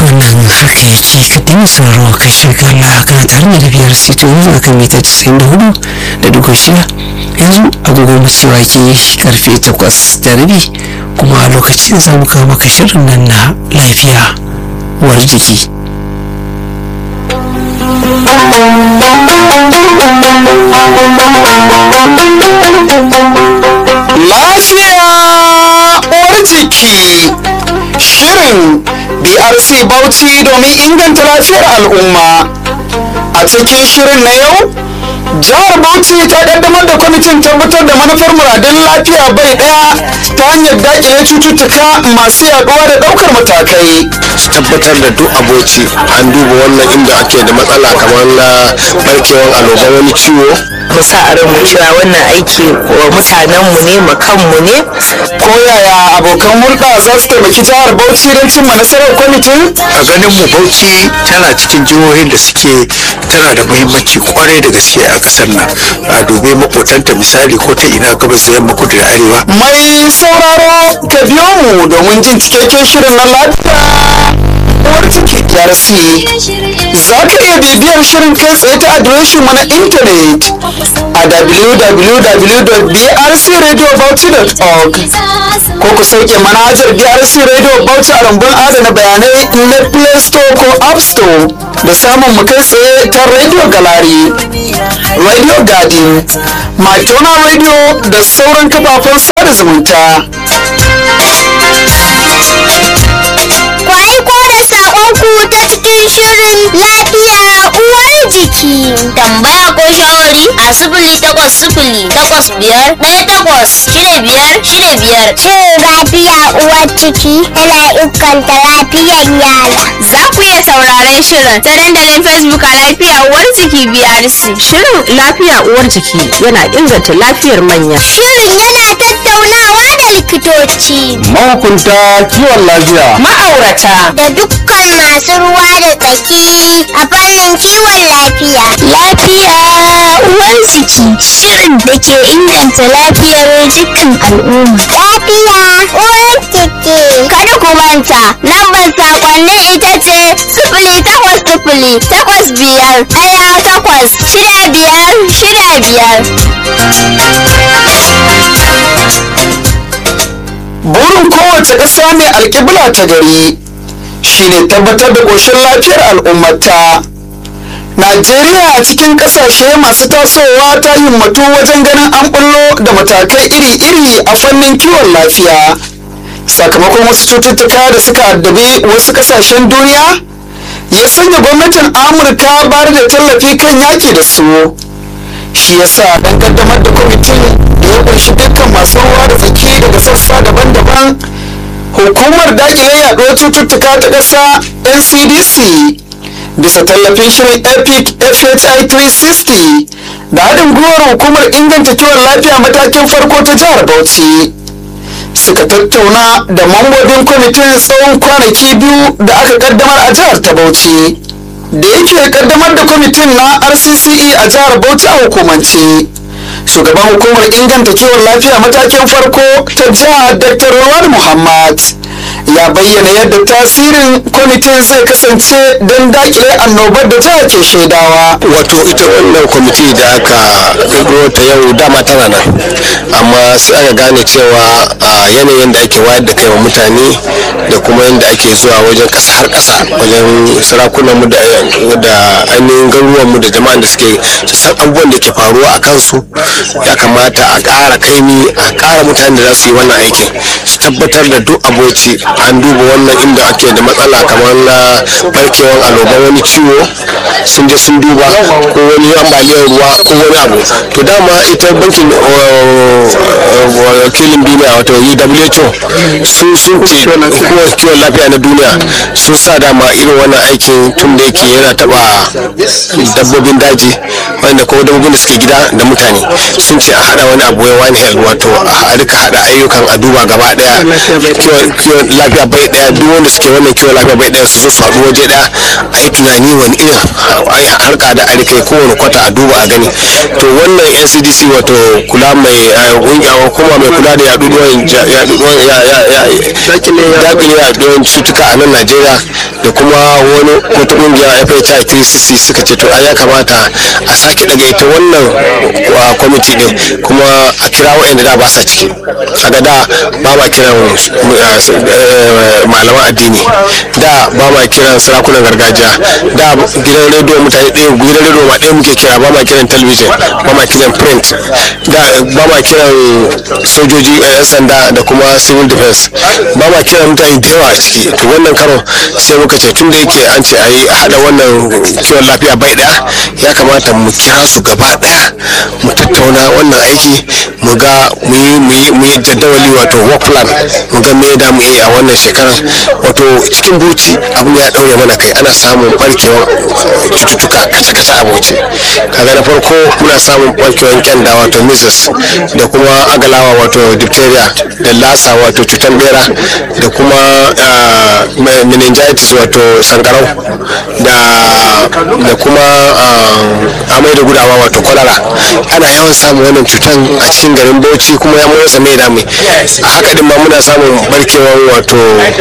wannan haka yake ka dinga sauraro ka shirga Allah kana tare da biyar sito yanzu akan mita 94 da dubu shida yanzu agogon mu cewa ke karfe takwas da rabi kuma lokacin za mu kawo maka shirin nan na lafiya uwar jiki Lafiya uwar jiki shirin BRC Bauchi domin inganta lafiyar al'umma. A cikin shirin na yau, jihar Bauchi ta kaddamar da kwamitin tabbatar da manufar muradun lafiya bai daya ta hanyar dakile cututtuka masu yaduwa da daukar matakai. su tabbatar da duk aboci an duba wannan inda ake da matsala kamar na barkewar annoban wani ciwo mu sa a ranmu cewa wannan aiki wa mutanenmu ne ma kanmu ne Ko yaya abokan hulɗa za su taimaki jihar Bauchi don cimma nasarar kwamitin? a ganin mu bauchi tana cikin jihohin da suke tana da muhimmanci kwarai da gaske a kasar nan a dube makotanta misali ko ta ina gabas da yamma kudu da arewa Mai sauraro ka biyo mu domin jin cikakken shirin na lafiya. Uwar ciki DRC. Za ka iya bibiyar shirin kai tsaye ta adireshin mu na intanet a www.brcradiobauchi.org ko ku sauke manhajar BRC Radio Bauchi a rumbun adana bayanai na Play Store ko App Store da samun mu kai tsaye ta Radio Gallery, Radio Garden, Matona Radio da sauran kafafen sada zumunta. Ku aiko da saƙonku ta cikin shirin lafiya uwar jiki. Tambaya ko shawari a sifili takwas sifili takwas biyar ɗaya takwas shida biyar shida biyar. Shirin lafiya uwar ciki yana inganta lafiyar yara. Za ku iya sauraron shirin ta dandalin Facebook a lafiya uwar jiki BRC. shirin lafiya uwar jiki yana inganta lafiyar manya Shirin yana tattaunawa da likitoci Mahukunta kiwon lafiya. ma'aurata da dukkan masu ruwa da tsaki a fannin kiwon lafiya. Lafiya uwar jiki shirin da ke inganta lafiyar dukkan al'umma. Lafiya uwar jiki. Kada ku manta lambar sakonnin ita ce sifili takwas sifili takwas biyar ɗaya takwas shida biyar shida biyar. Burin kowace ƙasa mai alƙibla ta gari shine tabbatar da ƙoshin lafiyar al'ummata. Najeriya a cikin ƙasashe masu tasowa ta himmatu wajen ganin an bullo da matakai iri-iri a fannin kiwon lafiya. Sakamakon wasu cututtuka da suka addabi wasu ƙasashen duniya ya sanya gwamnatin Amurka bayar da tallafi kan yaki da su. shi yasa dan kaddamar da kwamitin da ya kunshi dukkan masu ruwa da tsaki daga sassa daban-daban hukumar dakile yaduwar cututtuka ta ƙasa ncdc bisa tallafin shirin epic fhi 360 da haɗin gwiwar hukumar inganta kiwon lafiya matakin farko ta jihar bauchi suka tattauna da mambobin kwamitin tsawon kwanaki biyu da aka kaddamar a jihar ta bauchi da yake kaddamar da kwamitin na rcce a jihar bauchi a hukumance shugaban hukumar inganta kiwon lafiya matakin farko ta jihar dr rawar muhammad ya bayyana yadda tasirin kwamitin zai kasance don dakile annobar da jihar ke shaidawa wato ita wannan kwamiti da aka kirkiro ta yau dama tana nan amma sai aka gane cewa a yanayin da ake wayar da kai wa mutane da kuma yadda ake zuwa wajen kasa har kasa wajen sarakunanmu da da ainihin garuruwanmu da jama'an da suke san abubuwan da ke faruwa a kansu ya kamata a ƙara kaimi a ƙara mutane da za su yi wannan aikin su tabbatar da duk aboci an duba wannan inda ake da matsala kamar na barkewar annoban wani ciwo sun je sun duba ko wani ambaliyar ruwa ko wani abu to dama ita bankin uh, wakilin duniya wato WHO sun sun ce hukumar kiwon lafiya na duniya sun sa dama irin wannan aikin tun da yake yana taba dabbobin daji wanda ko dabbobin da suke gida da mutane sun ce a hada wani abu wai one health wato a rika hada ayyukan a duba gaba daya kiwon kiwon lafiya bai daya duk wanda suke wannan kiwon lafiya bai daya su zo su haɗu waje daya a yi tunani wani irin harka da arikai kowane kwata a duba a gani to wannan ncdc wato kula mai kuma mai kula da yaduwan dakile yaduwan cutuka a nan najeriya da kuma wani wata kungiya fhi 3cc suka ce to ya kamata a sake daga ita wannan kwamiti din kuma a kira wa'anda da ba sa ciki a ga da ba ma kiran malaman addini da ba ma kiran sarakunan gargajiya da gidan rediyo mutane ɗaya gidan rediyo ma ɗaya muke kira ba ma kiran talabijin ba ma kiran print da ba ma kiran sojoji yan sanda da kuma civil defense ba ma kiran mutane da yawa a ciki to wannan karo sai muka ce tun da yake an ce a yi haɗa wannan kiwon lafiya bai ɗaya ya kamata mu kira su gaba ɗaya mu tattauna wannan aiki mu ga mu yi jadawali wato work plan mu ga me da mu yi a wannan shekarar wato cikin buci abin ya ɗaure mana kai ana samun barkewar cututtuka kace-kace a buci kaga na farko muna samun barkewar kyanda wato measles da kuma agalawa wato diphtheria da lasa wato cutar bera da kuma meningitis wato sankarau da kuma amai da gudawa wato kwalara ana yawan samun wannan cutan a cikin garin bauchi kuma ya murasa mai dami a haka din ma muna samun barkewar wato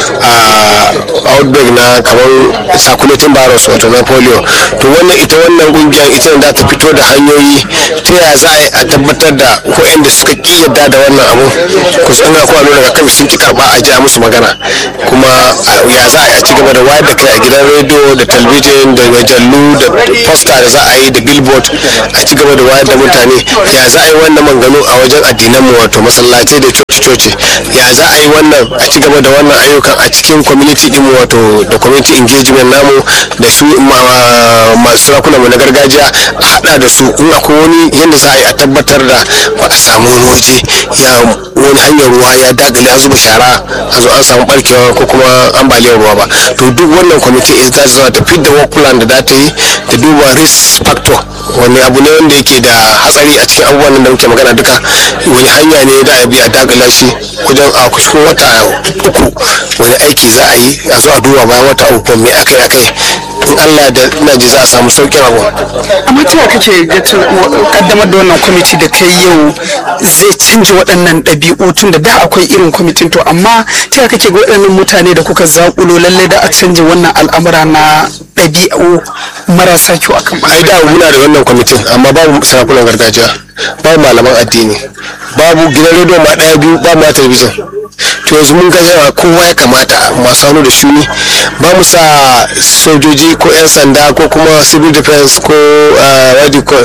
outbreak na kamar circulating virus wato na polio to wannan ita wannan kungiyar ita da ta fito da hanyoyi ta yaya za a tabbatar da waɗanda suka ki yadda da wannan abu ku san ga kuma nuna kan sun ki karba a ja musu magana kuma ya za a ci gaba da wayar da kai a gidan rediyo da talbijin da majallu da posta da za a yi da billboard a ci gaba da wayar da mutane ya za a yi wannan manganu a wajen addinan mu wato masallatai da coci-coci ya za a yi wannan a ci gaba da wannan ayyukan a cikin community din mu wato da community engagement namu da su masu sarakuna mu na gargajiya a hada da su in akwai wani yadda za a yi a tabbatar da ba a samu wani waje ya wani hanyar ruwa ya dagale an zuba shara a zo an samu barkewa ko kuma ambaliyar ruwa ba to duk wannan kwamiti is ta zama ta fit da work plan da za ta yi ta duba risk factor wani abu ne wanda yake da hatsari a cikin abubuwan da muke magana duka wani hanya ne da a bi a dagala shi wajen a cikin wata uku wani aiki za a yi a zo a duba bayan wata uku me aka yi akai in Allah da ina ji za a samu sauƙin abu amma ta kake ga kaddamar da wannan kwamiti da kai yau zai canja waɗannan ɗabi'u tun da da akwai irin kwamitin to amma ta kake ga waɗannan mutane da kuka zaƙulo lallai da a canja wannan al'amura na ɗabi'u marasa kyau akan ai da muna da wannan kwamitin amma babu sarakunan gargajiya babu malaman addini babu gidan rediyo ma ɗaya biyu babu ma talabijin to yanzu mun ga yawa kowa ya kamata masu hannu da shuni ba mu sa sojoji ko 'yan sanda ko kuma civil defense ko wadi ko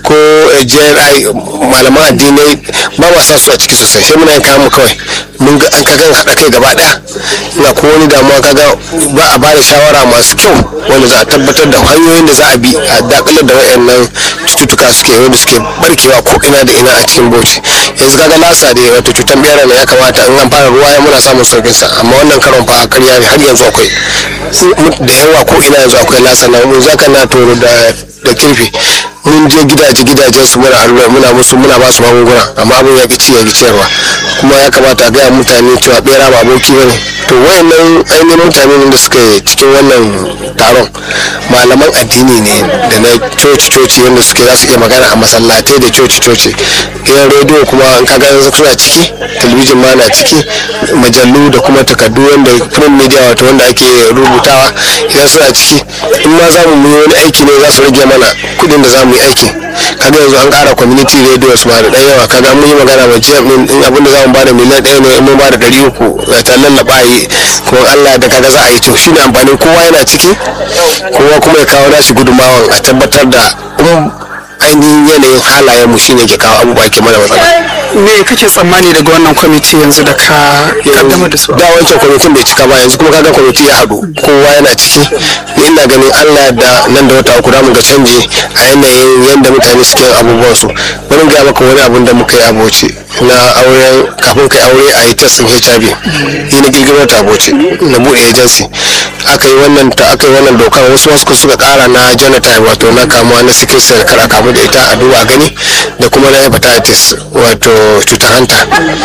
jri malaman addinai ba ma sa su a ciki sosai sai muna yin kayan mu kawai mun ga an kagan haɗa kai gaba ɗaya ina ko wani damuwa kaga ba a ba da shawara masu kyau wanda za a tabbatar da hanyoyin da za a bi a dakalar da wayannan cututtuka suke wanda suke barkewa ko ina da ina a cikin bauchi yanzu kaga lasa da wato cutar bera ne ya kamata in an fara ruwa ya muna samun saukin sa amma wannan karon fa karya ne har yanzu akwai da yawa ko ina yanzu akwai lasa na mun zaka na toro da da kirfi mun je gidaje gidajen su muna allura muna musu muna ba su magunguna amma abin ya ci ya ciyarwa kuma ya kamata a gaya mutane cewa bera ba aboki bane to wayannan ainihin mutane da suka yi cikin wannan taron malaman addini ne da na coci coci wanda suke za su iya magana a masallatai da coci coci gidan rediyo kuma in ka ga suna ciki talabijin ma na ciki majallu da kuma takardu wanda print media wato wanda ake rubutawa idan suna ciki in ma za mu yi wani aiki ne za su rage mana kudin da za mu yi aiki kaga yanzu an kara community radio su ma da ɗan yawa kaga mun yi magana ma jiya in abin da za mu bada miliyan ɗaya ne in mun bada ɗari uku da ta lallaba yi kuma Allah da kaga za a yi to shine amfanin kowa yana ciki kowa kuma ya kawo nashi gudunmawan a tabbatar da ainihin yanayin halayen mu shine ke kawo abubuwa ke mana matsala me kake tsammani daga wannan kwamiti yanzu da ka kaddamar da su da wancan kwamitin bai cika ba yanzu kuma kaga kwamiti ya haɗu kowa yana ciki ni ina ganin Allah da nan da wata uku mu ga canji a yanayin yadda mutane suke yin abubuwan su bari ga maka wani abun da muka yi a Bauchi na auren kafin kai aure a yi testin HIV ni na girgiro ta Bauchi na buɗe agency aka yi wannan ta aka yi wannan dokar wasu wasu suka kara na genotype wato na kamuwa na sickle cell kar a kamu da ita a duba gani da kuma na hepatitis wato cutar hanta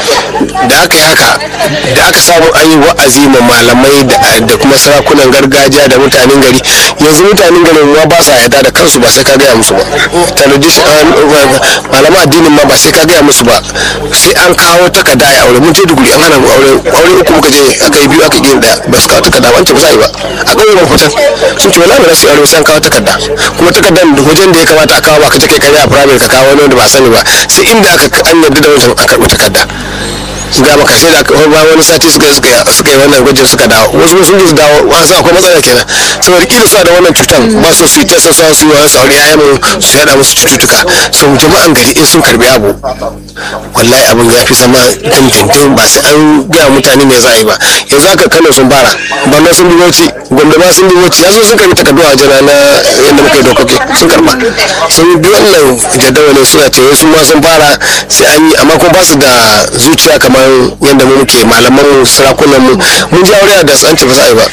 da aka yi haka da aka samu an yi wa'azi ma malamai da- da kuma sarakunan gargajiya da mutanen gari yanzu mutanen garin ma ba sa yarda da kansu ba sai ka gaya musu ba tradition malaman addinin ma ba sai ka gaya musu ba sai an kawo takarda ya aure mun je duguri an hana mu aure aure uku muka je aka yi biyu aka yi daya ba su kawo takarda ba an ce ba za a yi ba a ƙauyen ban fitan sun ce wala ba za su yi aure sai an kawo takarda kuma takardar da wajen da ya kamata a kawo ba ka je kai kare a firamare ka kawo wani wanda ba sani ba sai inda aka an yarda da wancan a karɓi takarda ga maka sai da aka ba wani sati suka yi suka yi suka yi wannan gwajin suka dawo wasu sun ji su dawo wani sa akwai matsala kenan saboda kila suna da wannan cutan ba su su yi ta sassa su yi wani sauri yayan mu su yada musu cututtuka so jama'an gari in sun karbi abu wallahi abin ya fi zama dindindin ba sai an gaya mutane me za a yi ba yanzu haka kano sun fara banna sun bi bauchi gombe ma sun bi bauchi yanzu sun karbi takardu a jana na yadda muka yi dokoki sun karba sun bi wannan jadawalin suna ce wasu ma sun fara sai an yi amma kuma ba su da zuciya kamar yadda mu muke malaman mu sarakunan mu mun ji aure da an ce ba za a yi ba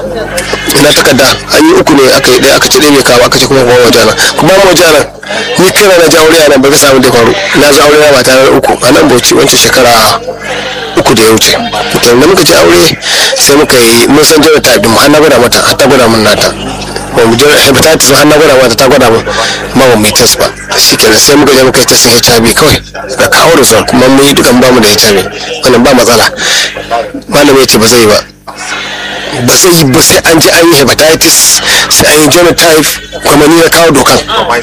ina takarda an yi uku ne aka yi ɗaya aka ce ɗaya bai kawo aka ce kuma kuma wajana kuma mu wajana ni kira na ji aure a nan ba ga samu da faru na ji aure na ba tare da uku a nan bauchi wancan shekara uku da ya wuce to da muka ci aure sai muka yi mun san jira ta mu har na gwada mata har ta gwada mun nata ba mu jira hepatitis har na gwada mata ta gwada mun ma ba mu yi test ba shi kenan sai muka je muka yi test HIV kawai da kawo result kuma mun yi dukan ba mu da HIV wannan ba matsala malamin ya ce ba zai yi ba ba zai yi ba sai an ji an yi hepatitis sai an yi genotype kuma ni na kawo dokan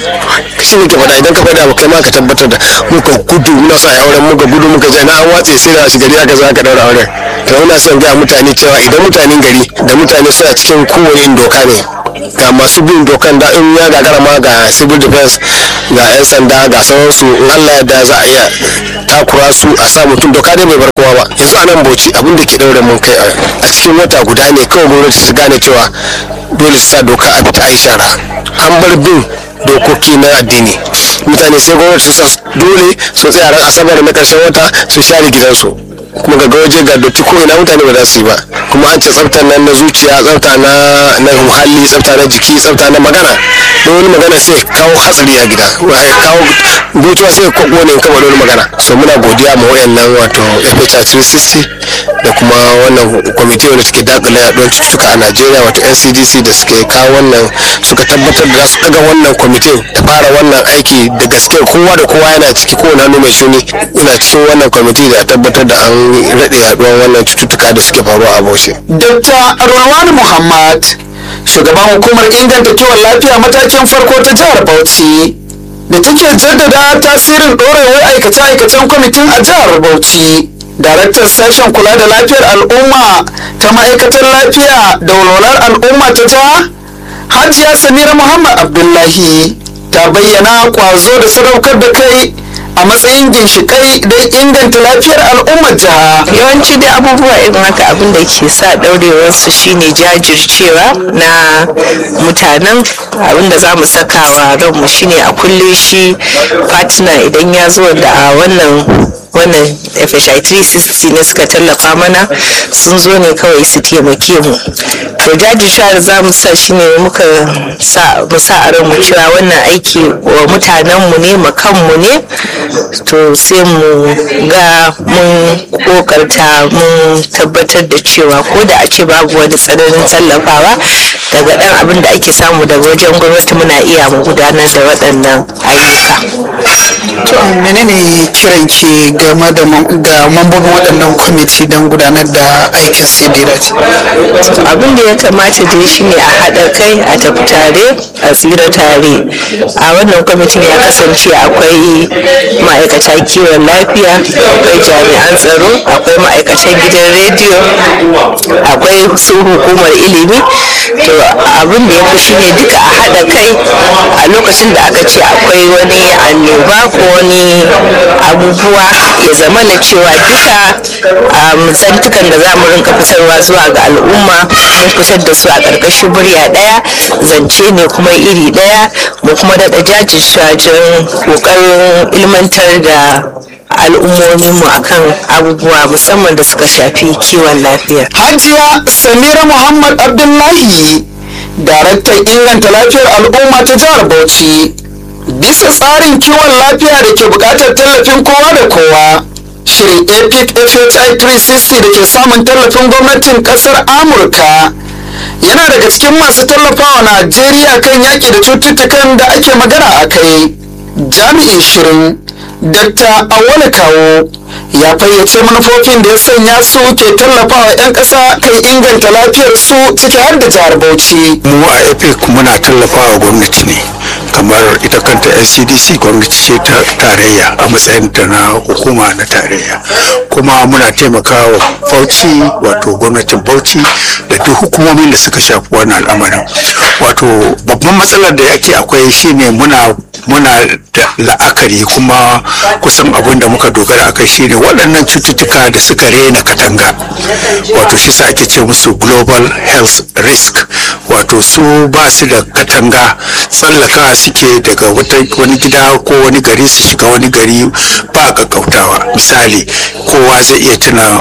shi ne ke faɗa idan ka faɗa abu kai ma ka tabbatar da muka gudu muna sa auren muka gudu muka je na an watse sai da shi gari aka zo aka daura auren to ina son ga mutane cewa idan mutanen gari da mutane suna cikin kowane irin doka ne ga masu bin dokan da in ya gagara ma ga civil defense ga 'yan sanda ga sauransu in allah da za a iya takura su a sa mutum doka dai bai bar kowa ba yanzu a nan bauchi abin da ke daure mun kai a cikin wata guda ne kawai gwamnati ta gane cewa dole su sa doka a fita a yi shara an bar bin dokoki na addini mutane sai gwamnati su sa dole su tsaya ran asabar na karshen wata su share gidansu kuma ga waje ga dotti ko ina mutane ba za su yi ba kuma an ce tsaftar nan na zuciya tsafta na na muhalli tsafta na jiki tsafta na magana don wani magana sai kawo hatsari a gida wai kawo gotuwa sai ko ne kama wani magana so muna godiya ma wayannan wato FHR 360 da kuma wannan kwamiti wanda suke dakile yaduwar cututtuka a Najeriya wato NCDC da suke kawo wannan suka tabbatar da za su daga wannan kwamitin da fara wannan aiki da gaske kowa da kowa yana ciki kowane hannu mai shuni ina cikin wannan kwamiti da tabbatar da an rade yaduwar wannan cututtuka da suke faruwa a Bauchi. Dr. Rulwan Muhammad, shugaban hukumar inganta kiwon lafiya matakin farko ta jihar Bauchi, da take jaddada tasirin ɗorewar aikace-aikacen kwamitin a jihar Bauchi. Daraktan sashen kula da lafiyar al'umma ta ma'aikatar lafiya da walwalar al'umma ta jiha, Hajiya Samira Muhammad Abdullahi, ta bayyana ƙwazo da sadaukar da kai a matsayin ginshiƙai don inganta lafiyar al'ummar jiha. yawanci dai abubuwa irin haka abin da ke sa ɗaurewar su shine jajircewa na mutanen abin da za mu saka wa ranmu shine a kulle shi fatina idan ya zo da a wannan wannan FHI 360 ne suka tallafa mana sun zo ne kawai su taimake mu to jajircewa da za mu sa shine muka sa mu sa a ranmu cewa wannan aiki wa mutanenmu ne mu kanmu ne to sai mu ga mun kokarta mun tabbatar da cewa ko da a ce babu wani tsananin tallafawa daga dan abin da ake samu daga wajen gwamnati muna iya mu gudanar da waɗannan ayyuka To menene kiran ki game da mam- ga mambobin waɗannan kwamiti don gudanar da aikin su da ya dace? abin da ya kamata dai shine a haɗa kai a tafi tare a tsira tare a wannan kwamitin ya kasance akwai ma'aikata kiwon lafiya akwai jami'an tsaro akwai ma'aikatan gidan rediyo akwai su hukumar ilimi to abin da ya fi shine duka a haɗa kai a lokacin da aka ce akwai wani annoba ko wani abubuwa ya zama na cewa duka um, zantukan da za mu rinka fitarwa zuwa ga al'umma mun fitar da su a ƙarƙashin murya ɗaya zance ne kuma iri ɗaya mu kuma daɗa jajircewa wajen ƙoƙarin ilmantar da al'ummominmu akan abubuwa musamman da suka shafi kiwon lafiya hajiya samira muhammad abdullahi daraktan inganta lafiyar al'umma ta jihar bauchi bisa tsarin kiwon lafiya da ke buƙatar tallafin kowa da kowa shirin epic fhi 360 da ke samun tallafin gwamnatin ƙasar amurka yana daga cikin masu tallafawa najeriya kan yaƙi da cututtukan da ake magana a kai jami'in shirin Dr. Awole Kawo ya fayyace manufofin da ya sanya su ke tallafawa 'yan ƙasa kan inganta lafiyar su ciki har da jihar Bauchi. mu a epic muna tallafawa gwamnati ne kamar ita kanta ncdc gwamnati ce ta tarayya a matsayin ta na hukuma na tarayya kuma muna taimakawa bauchi wato gwamnatin bauchi da duk hukumomin da suka shafi wannan al'amarin wato babban matsalar da yake akwai shine muna muna da la'akari kuma kusan abin da muka dogara a kai shine waɗannan cututtuka da suka rena katanga wato shi sa ake ce musu global health risk wato su ba su da katanga tsallaka suke daga wani gida ko wani gari su shiga wani gari ba kakkautawa misali kowa zai iya tuna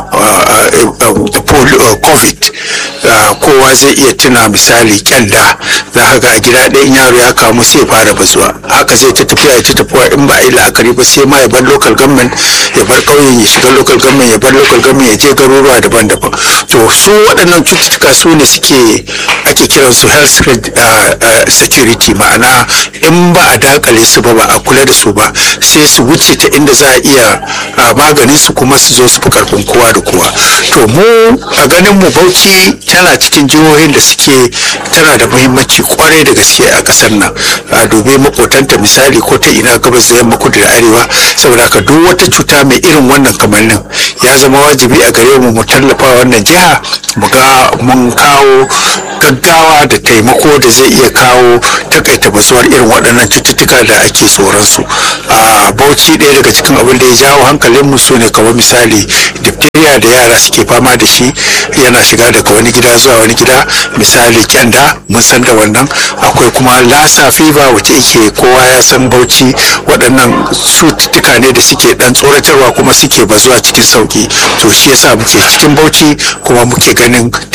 covid kowa zai iya tuna misali kyanda za ka ga a gida ɗayan yaro ya kamu sai fara bazuwa haka zai ta tafiya ya ta tafiya in ba a yi la'akari ba sai ma ya bar local government ya bar ƙauyen ya shiga local government ya bar local government ya je garuruwa daban-daban to su waɗannan cututtuka su ne suke ake kiran su health security ma'ana in ba a dakale su ba ba a kula da su ba sai su wuce ta inda za a iya maganin su kuma su zo su fi karfin kowa da kowa to mu a ganin mu bauchi tana cikin jihohin da suke tana da muhimmanci kwarai da gaske a kasar nan a dubi makotanta misali ko ta ina gabas da yamma kudu da arewa saboda ka duk wata cuta mai irin wannan kamannin ya zama wajibi a gare mu mu tallafa wannan jiha mu ga mun kawo gaggawa da taimako da zai iya kawo takaita basuwar irin waɗannan cututtuka da ake tsoron su a bauchi ɗaya daga cikin abin da ya jawo hankalin mu ne kamar misali diphtheria da yara suke fama da shi yana shiga daga wani gida zuwa wani gida misali kyanda mun san da wannan akwai kuma lassa fever wacce yake kowa ya san bauchi waɗannan cututtuka ne da suke dan tsoratarwa kuma suke bazuwa cikin sauki to shi yasa muke cikin bauchi kuma muke ganin